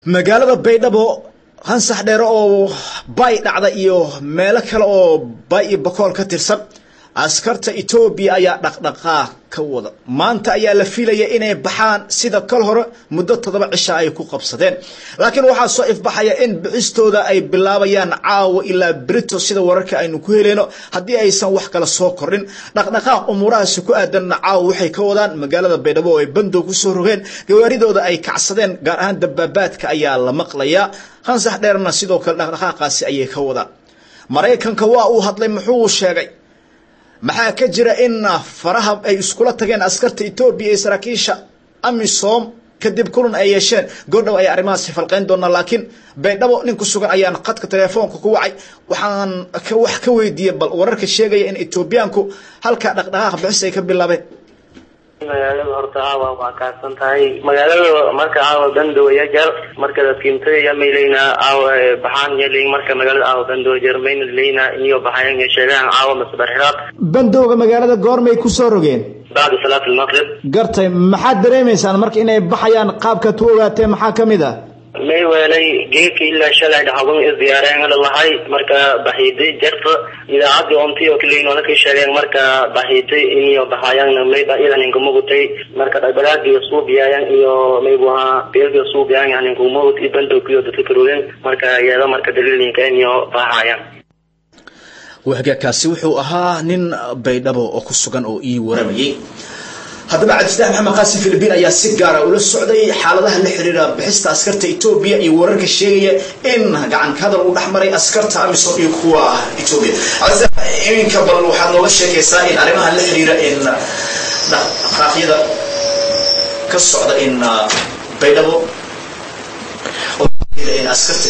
magaalada baydhabo hansax dheere oo bay dhacda iyo meelo kale oo bay iyo bakool ka tirsan askarta etoobiya ayaa dhaqdhaqaaq ka wada maanta ayaa la filaya inay baxaan sida kal hore muddo toddoba cisha ay ku qabsadeen laakiin waxaa soo ifbaxaya in bixistooda ay bilaabayaan caawa ilaa brito sida wararka aynu ku heleyno haddii aysan wax kale soo kordhin dhaqdhaqaaq umuurahaasi ku aadanna caawa waxay ka wadaan magaalada baydhabo oo ay bandow kusoo rogeen gawaaridooda ay kacsadeen gaar ahaan dabaabaadka ayaa la maqlayaa hansax dheerna sidoo kale dhaqdhaqaaqaasi ayay ka wadaan maraykanka waa uu hadlay muxuu sheegay maxaa ka jira in faraha ay iskula tageen askarta etoobiya iyo saraakiisha amisom kadib kulan ay yeesheen goordhow ay arrimahaasi falqeyn doonaa laakiin baydhabo nin ku sugan ayaan khadka telefoonka ku wacay waxaan wax ka weydiiyey bal wararka sheegaya in etoobiyaanku halkaa dhaqdhaqaaq bixis ay ka bilaabeen magaalada horta caawa waa kaadsan tahay magaalada marka caawa bandow yajar marka dadkiimtada yamayleyna caawa baxaan yalin marka magaalada caawa bandow jar mayna leyna iyo baxayan sheegaan caawa masbarxiraad bandowga magaalada goormay kusoo rogeen bacda salaat almaqrib gartay maxaad dareemaysaan marka inay baxayaan qaabkaad ku ogaatee maxaa ka mid ah may weelay geedka ilaa shalay dhaxaban isdiyaareen lahay marka baxiiday jarta idaacadii onti oo kaleynoola ka sheegeen marka baxiiday iniyo baxayaan mayba idaninka mugutay marka dhagdhagaagii suubiyayan iyo maybuha beelga suubiyan yaninka mugut i bandowkiyo dadka karooden marka iyada marka daliilinka iniyo baxayaan wahagaakaasi wuxuu ahaa nin baydhabo oo ku sugan oo ii waramayay haddaba cabdifataax maxamed qaasim philibiin ayaa si gaara ula socday xaaladaha la xiriira bixista askarta etoobiya iyo wararka sheegaya in gacan ka hadal uu dhex maray askarta amisom iyo kuwa etoobiya cabdifataax iminka bal waxaad nooga sheegaysaa in arrimaha la xiriira in dhaqaaqyada ka socda in baydhabo in askarta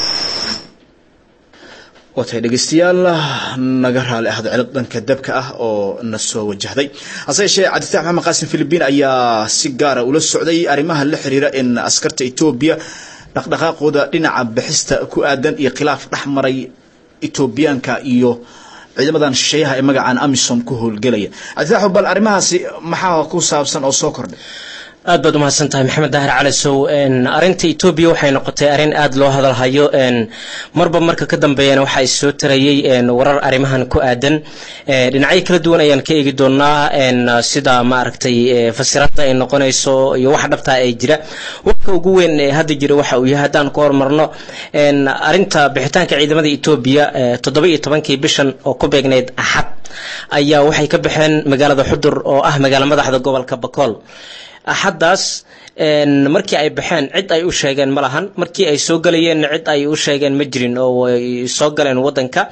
watay dhegeystayaal naga raali ahdo cilad dhanka dabka ah oo na soo wajahday hase yeeshee cabdifatax maxamed qaasim philibiin ayaa si gaara ula socday arrimaha la xiriira in askarta etoobiya dhaqdhaqaaqooda dhinaca bixista ku aadan iyo khilaaf dhex maray etoobiyaanka iyo ciidamadan shisheeyaha ee magacaan amisom ku howlgelaya cabdifatax bal arrimahaasi maxaa ku saabsan oo soo kordhay aad baad umahadsan tahay maxamed daahir cali sow arinta etoobiya waxay noqotay arrin aada loo hadalhayo marba marka ka dambeeyana waxaa issoo tarayay warar arrimahan ku aadan dhinacyo kala duwan ayaan ka eegi doonaa sida maaragtay fasiraadda ay noqonayso iyo wax dhabtaa ay jira warka ugu weyn ee hadda jira waxa uu yahay haddaan ku hormarno arinta bixitaanka ciidamada etoobiya toddoba iyo tobankii bishan oo ku beegnayd axad ayaa waxay ka baxeen magaalada xudur oo ah magaalo madaxda gobolka bakool axaddaas markii ay baxeen cid ay u sheegeen ma lahan markii ay soo galayeenna cid ay u sheegeen ma jirin oo way soo galeen waddanka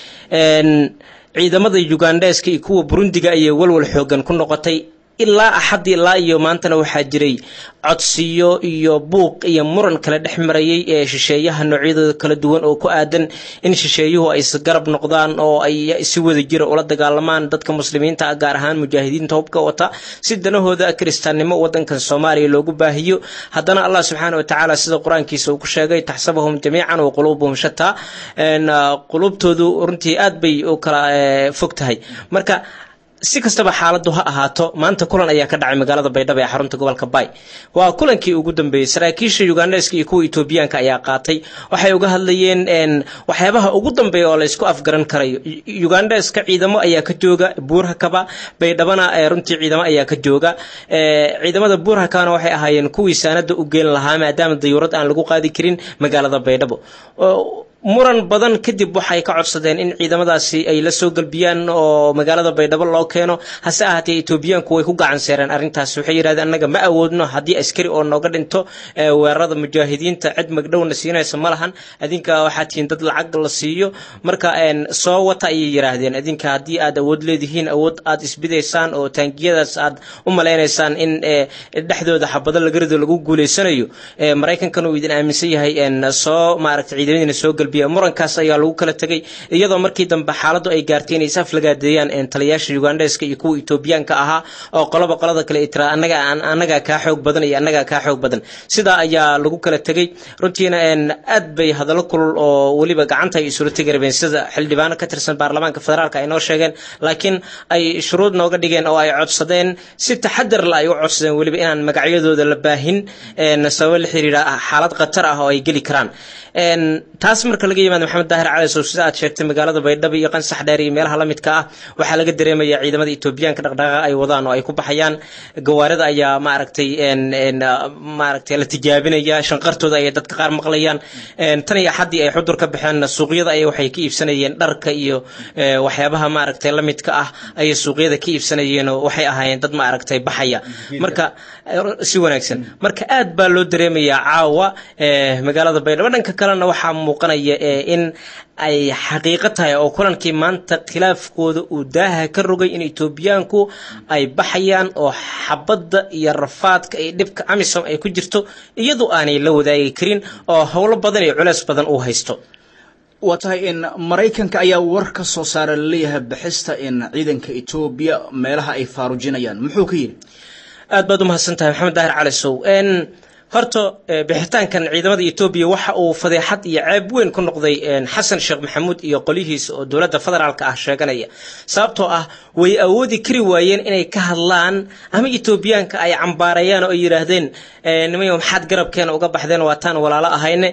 ciidamada ugandheska iyo kuwa burundiga ayay walwal xoogan ku noqotay ilaa axad ilaa iyo maantana waxaa jiray codsiyo iyo buuq iyo muran kala dhex marayay ee shisheeyaha noocyadooda kala duwan oo ku aadan in shisheeyuhu ay isgarab noqdaan oo ay si wada jira ula dagaalamaan dadka muslimiinta ah gaar ahaan mujaahidiinta hubka wata si danahooda kiristaannimo wadankan soomaaliya loogu baahiyo haddana allah subxaana watacaala sida qur-aankiisa uu ku sheegay taxsabahum jamiican wa quluubuhum shataa quluubtoodu runtii aad bay u kala fog tahay marka si kastaba xaaladu ha ahaato maanta kulan ayaa ka dhacay magaalada baydhabo ee xarunta gobolka bay waa kulankii ugu dambeeyey saraakiisha ugandheska iyo kuwa etoobiyaanka ayaa qaatay waxay uga hadlayeen waxyaabaha ugu dambeeya oo laysku afgaran karayo ugandheska ciidamo ayaa ka jooga buurhakaba baydhabana runtii ciidamo ayaa ka jooga ciidamada buurhakabana waxay ahaayeen kuwii saanada u geen lahaa maadaama dayuurad aan lagu qaadi karin magaalada baydhabo muran badan kadib waxay ka codsadeen in ciidamadaasi ay la soo galbiyaan oo magaalada baydhabo loo keeno hase ahaatee etoobiyaanku way ku gacan seereen arrintaas waxay yidhahdeen annaga ma awoodno haddii askari oo nooga dhinto weerarada mujaahidiinta cid magdhowna siinaysa ma lahan adinka waxaa tihiin dad lacag la siiyo marka soo wata ayay yidhaahdeen adinka haddii aad awood leedihiin awood aad isbidaysaan oo taangiyadaas aad u malaynaysaan in dhexdooda xabado lagarido lagu guuleysanayo maraykankan uu idin aaminsan yahay soo maaragta ciidamadiina soo galbiya murankaas ayaa lagu kala tegay iyadoo markii dambe xaaladdu ay gaartay inay is aflagaadeeyaan taliyayaasha ugandeska iyo kuwa etoobiyaanka ahaa oo qoloba qolada kale ay tiraa annaga annagaa kaa xoog badan iyo annagaa kaa xoog badan sidaa ayaa lagu kala tegey runtiina aad bay hadallo kulul oo weliba gacanta ay isula tegi rabeen sida xildhibaano ka tirsan baarlamaanka federaalka ay noo sheegeen laakiin ay shuruud nooga dhigeen oo ay codsadeen si taxadar la ay u codsadeen weliba inaan magacyadooda la baahin sababo la xiriira xaalad khatar ah oo ay geli karaan taas marka laga yimaado maxamed daahir cali sow sida aad sheegtay magaalada baydhabo iyo qansax dheer iyo meelaha la midka ah waxaa laga dareemaya ciidamada etoobiyaanka dhaqdhaqaaqa ay wadaan oo ay ku baxayaan gawaarida ayaa maaragtay maaragtay la tijaabinaya shanqartooda ayay dadka qaar maqlayaan tan iyo axaddii ay xudur ka baxeen suuqyada ay waxay ka iibsanayeen dharka iyo waxyaabaha maaragtay la midka ah ayay suuqyada ka iibsanayeen oo waxay ahaayeen dad maaragtay baxaya marka si wanaagsan marka aad baa loo dareemayaa caawa magaalada baydhabo dhanka kalena waxaa muuqanaya in ay xaqiiqo tahay oo kulankii maanta khilaafkooda uu daaha ka rogay in etoobiyaanku ay baxayaan oo xabadda iyo rafaadka iyo dhibka amisom ay ku jirto iyadoo aanay la wadaagi karin oo howlo badan iyo culeys badan uu haysto waa tahay in maraykanka ayaa war ka soo saara laleeyahay bixista in ciidanka etoobiya meelaha ay faarujinayaan muxuu ka yidhi aad baad u mahadsan tahay maxamed daahir cali sow horta bixitaankan ciidamada etoobiya waxa uu fadeexad iyo ceeb weyn ku noqday xasan sheekh maxamuud iyo qolyihiisa oo dowladda federaalka ah sheeganaya sababtoo ah way awoodi kari waayeen inay ka hadlaan ama etoobiyaanka ay cambaarayaan oo ay yidhaahdeen nimayo maxaad garabkeena uga baxdeen waataan walaalo ahayne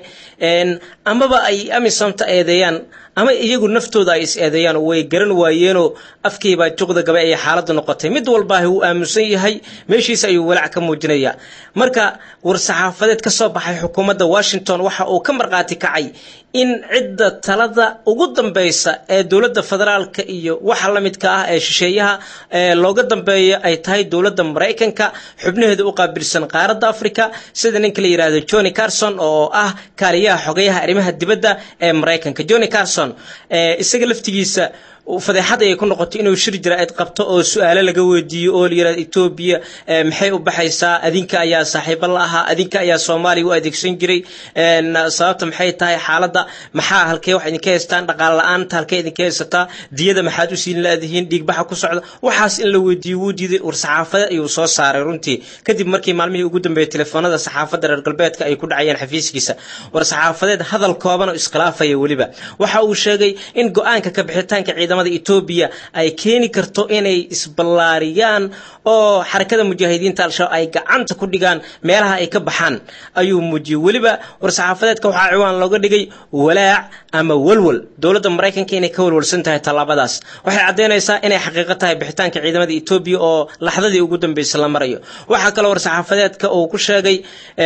amaba ay amisomta eedeeyaan ama iyagu naftooda ay is eedeeyaan way garan waayeenoo afkiibaa juqda gabe ayay xaaladdu noqotay mid walbaahi wuu aamusan yahay meeshiisa ayuu walaac ka muujinayaa marka war-saxaafadeed ka soo baxay xukuumadda washington waxa uu ka markhaati kacay in cidda talada ugu dambaysa ee dowladda federaalka iyo waxa la midka ah ee shisheeyaha looga dambeeya ay tahay dowladda maraykanka xubnaheeda u qaabilsan qaaradda africa sida ninka la yidhaahdo johnny carson oo ah kaaliyaha xogayaha arrimaha dibadda ee maraykanka johnny carson isaga laftigiisa fadeexad ayay ku noqotay inuu shir jira-id qabto oo su-aalo laga weydiiyo oo la yidhahdo etoobiya maxay u baxaysaa adinka ayaa saaxiibo la ahaa adinka ayaa soomaaliya u adeegsan jiray sababta maxay tahay xaaladda maxaa halkee wax idinka haystaan dhaqaale la-aanta halkee idinka haysataa diyada maxaad u siin laadihiin dhiigbaxa ku socda waxaas in la weydiiyo wuu diiday war saxaafadeed ayuu soo saaray runtii kadib markii maalmihii ugu dambeeyey telefoonada saxaafadda reer galbeedka ay ku dhacayeen xafiiskiisa war saxaafadeed hadal kooban oo iskhilaafaya weliba waxa uu sheegay in go-aanka ka bixitaanka ciidamada etoobiya ay keeni karto inay isballaariyaan oo xarakada mujaahidiinta al-shabaab ay gacanta ku dhigaan meelaha ay ka baxaan ayuu muujiyey weliba war-saxaafadeedka waxaa ciwaan looga dhigay walaac ama walwal dowladda maraykanka inay ka walwalsan tahay tallaabadaas waxay caddaynaysaa inay xaqiiqo tahay bixitaanka ciidamada etoobiya oo laxdadii ugu dambeysay la marayo waxaa kaloo war-saxaafadeedka uu ku sheegay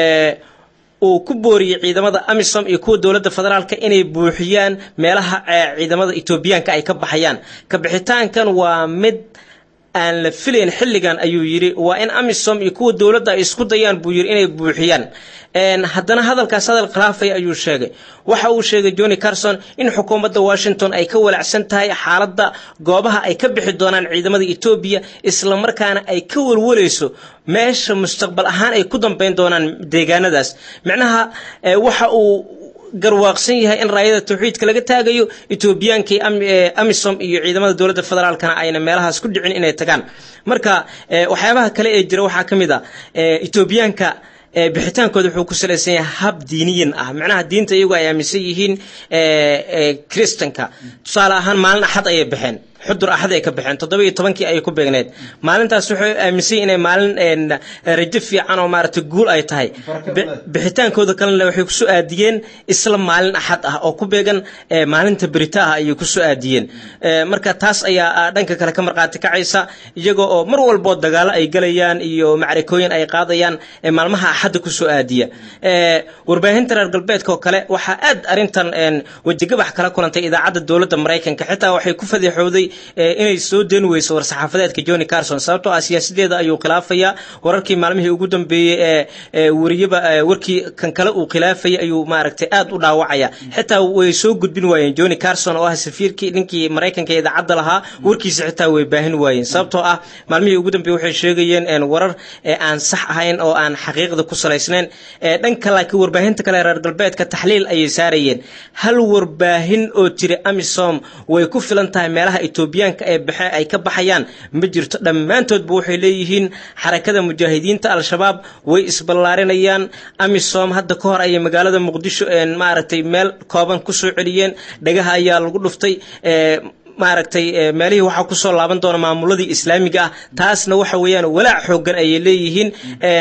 uu ku booriyey ciidamada amisom iyo kuwa dowladda federaalka inay buuxiyaan meelaha ciidamada etoobiyaanka ay ka baxayaan ka bixitaankan waa mid aan la filayn xilligan ayuu yidhi waa in amisom iyo kuwa dowladda ay isku dayaan buu yidhi inay buuxiyaan haddana hadalkaas hadal khilaafaya ayuu sheegay waxa uu sheegay johnny carson in xukuumadda washington ay ka walacsan tahay xaaladda goobaha ay ka bixi doonaan ciidamada etoobiya islamarkaana ay ka walwalayso meesha mustaqbal ahaan ay ku dambeyn doonaan deegaanadaas micnaha waxa uu garwaaqsan yahay in raayada tawxiidka laga taagayo etoobiyaankii amisom iyo ciidamada dowladda federaalkana ayna meelahaas ku dhicin inay tagaan marka waxyaabaha kale ee jira waxaa ka mid a etoobiyaanka bixitaankooda wuxuu ku salaysan yahay hab diiniyan ah macnaha diinta iyagu ay aaminsan yihiin kristanka tusaale ahaan maalin axad ayay baxeen xudur axad ay ka baxeen toddoba iyo tobankii ayay ku beegneed maalintaas waxay aaminsan yihin inay maalin rajo fiican oo maaragtay guul ay tahay bixitaankooda kalena waxay kusoo aadiyeen isla maalin axad ah oo ku beegan maalinta berita ah ayay kusoo aadiyeen marka taas ayaa dhanka kale ka markhaati kacaysa iyagoo oo mar walboo dagaalo ay galayaan iyo macrikooyin ay qaadayaan maalmaha axadda kusoo aadiya warbaahinta reer galbeedka oo kale waxaa aad arrintan wejigabax kala kulantay idaacadda dowladda maraykanka xitaa waxay ku fadeexowday inay soo deeni weyso war-saxaafadeedka johnny carson sababtoo ah siyaasadeeda ayuu khilaafayaa wararkii maalmihii ugu dambeeyey ee wariyaba warkii kan kale uu khilaafayay ayuu maaragtay aad u dhaawacaya xitaa way soo gudbin waayeen johnny carson oo ah safiirkii ninkii maraykanka ee idaacadda lahaa warkiisa xitaa way baahin waayeen sababtoo ah maalmihii ugu dambeeyey waxay sheegayeen warar aan sax ahayn oo aan xaqiiqda ku salaysnayn dhanka laakiin warbaahinta kale reer galbeedka taxliil ayay saarayeen hal warbaahin oo tiri amisom way ku filan tahay meelaha etoobiyaanka ee baxe ay ka baxayaan ma jirto dhammaantoodba waxay leeyihiin xarakada mujaahidiinta al-shabaab way isballaarinayaan amisom hadda ka hor ayay magaalada muqdisho maaragtay meel kooban kusoo celiyeen dhagaha ayaa lagu dhuftay maaragtay meelihii waxaa kusoo laaban doona maamuladii islaamiga ah taasna waxa weeyaan walaac xoogan ayay leeyihiin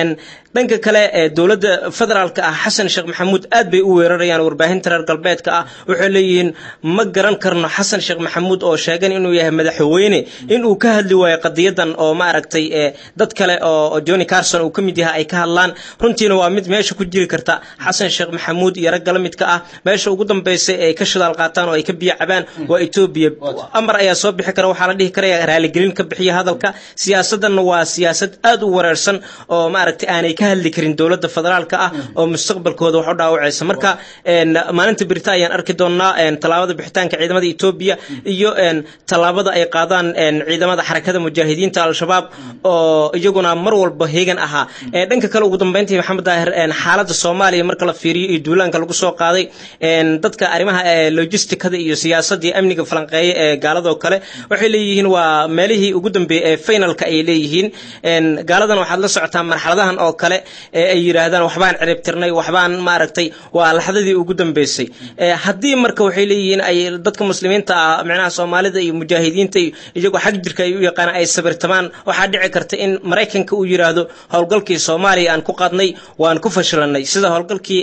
dhanka kale dowladda federaalka ah xasan sheekh maxamuud aad bay u weerarayaan warbaahinta reer galbeedka ah waxay leeyihiin ma garan karno xasan sheekh maxamuud oo sheegan inuu yahay madaxweyne inuu ka hadli waayo qadiyadan oo maaragtay dad kale oo johnny carson uu ka mid yahay ay ka hadlaan runtiina waa mid meesha ku jiri karta xasan sheekh maxamuud iyo ragga la midka ah meesha ugu dambaysa ay ka shidaal qaataan oo ay ka biyo cabaan waa etoobiya amar ayaa soo bixi kara waxaa la dhihi karaya raaligelin ka bixiya hadalka siyaasadanna waa siyaasad aad u wareersan oo maaragtay aanay ka hadli karin dowladda federaalka ah oo mustaqbalkooda wax u dhaawacaysa marka maalinta birita ayaan arki doonaa tallaabada bixitaanka ciidamada etoobiya iyo tallaabada ay qaadaan ciidamada xarakada mujaahidiinta al-shabaab oo iyaguna mar walba heegan ahaa dhanka kale ugu dambeyntii maxamed daahir xaaladda soomaaliya marka la fiiriyo iyo duulaanka lagu soo qaaday dadka arrimaha logisticada iyo siyaasadii amniga falanqeeya ee gaaladoo kale waxay leeyihiin waa meelihii ugu dambeeyey ee finalka ay leeyihiin gaaladan waxaad la socotaa marxaladahan oo kale ay yidhaahdaan waxbaan ciribtirnay waxbaan maaragtay waa laxdadii ugu dambeysay haddii marka waxay leeyihiin ay dadka muslimiinta ah micnaha soomaalida iyo mujaahidiinta iyagoo xag jirka ay u yaqaanaan ay sabirtamaan waxaa dhici karta in maraykanka uu yidhaahdo howlgalkii soomaaliya aan ku qaadnay waan ku fashilanay sida howlgalkii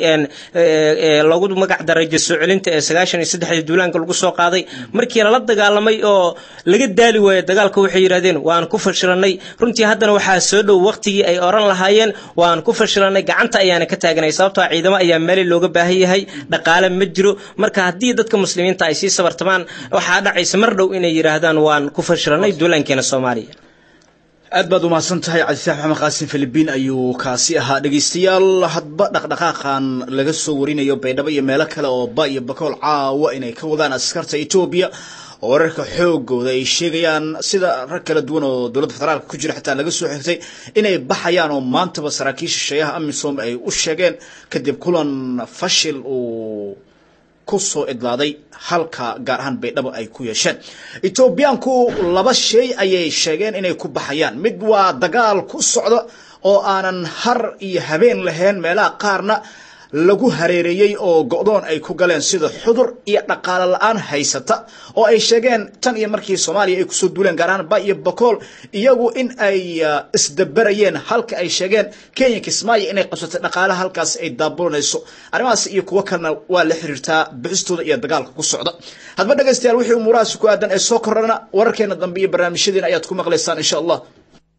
loogu magac daray jasoo celinta ee sagaashan iyo saddexdii duulaanka lagu soo qaaday markii lala dagaalamay oo laga daali waayo dagaalka waxay yidhahdeen waan ku fashilanay runtii haddana waxaa soo dhow waqtigii ay oran lahaayeen waan ku fashilanay gacanta ayaana ka taaganay sababtoo ciidamo ayaa meeli looga baahan yahay dhaqaale ma jiro marka haddii dadka muslimiinta ay sii sabartamaan waxaa dhacaysa mar dhow inay yidhaahdaan waan ku fashilanay duulaankeena soomaaliya aad baad umahadsan tahay cabdisax maxamed qaasim filibiin ayuu kaasi ahaa dhegeystayaal hadba dhaqdhaqaaqan laga soo warinayo baydhabo iyo meelo kale oo ba iyo bakool caawa inay ka wadaan askarta etoobiya oo wararka xoogooda ay sheegayaan sida rag kala duwan oo dowladda federaalka ku jira xitaa laga soo xigtay inay baxayaan oo maantaba saraakiisha shayaha amisom ay u sheegeen kadib kulan fashil uu ku soo idlaaday halka gaar ahaan baydhabo ay ku yeesheen etoobiyaanku laba shay ayay sheegeen inay ku baxayaan mid waa dagaal ku socda oo aanan har iyo habeen lahayn meelaha qaarna lagu hareereeyey oo go-doon ay ku galeen sida xudur iyo dhaqaale la-aan haysata oo ay sheegeen tan iyo markii soomaaliya ay kusoo duuleen gaar ahaan ba iyo bakool iyagu in ay isdaberayeen halka ay sheegeen kenya kismaayo inay qabsatay dhaqaalaha halkaas ay daabulanayso arrimahaas iyo kuwo kalena waa la xiriirtaa bixistooda iyo dagaalka ku socda hadba dhegaystayaal wixii umuurahaasi ku aadan ee soo korana wararkeena dambe iyo barnaamijyadeena ayaad ku maqlaysaan insha allah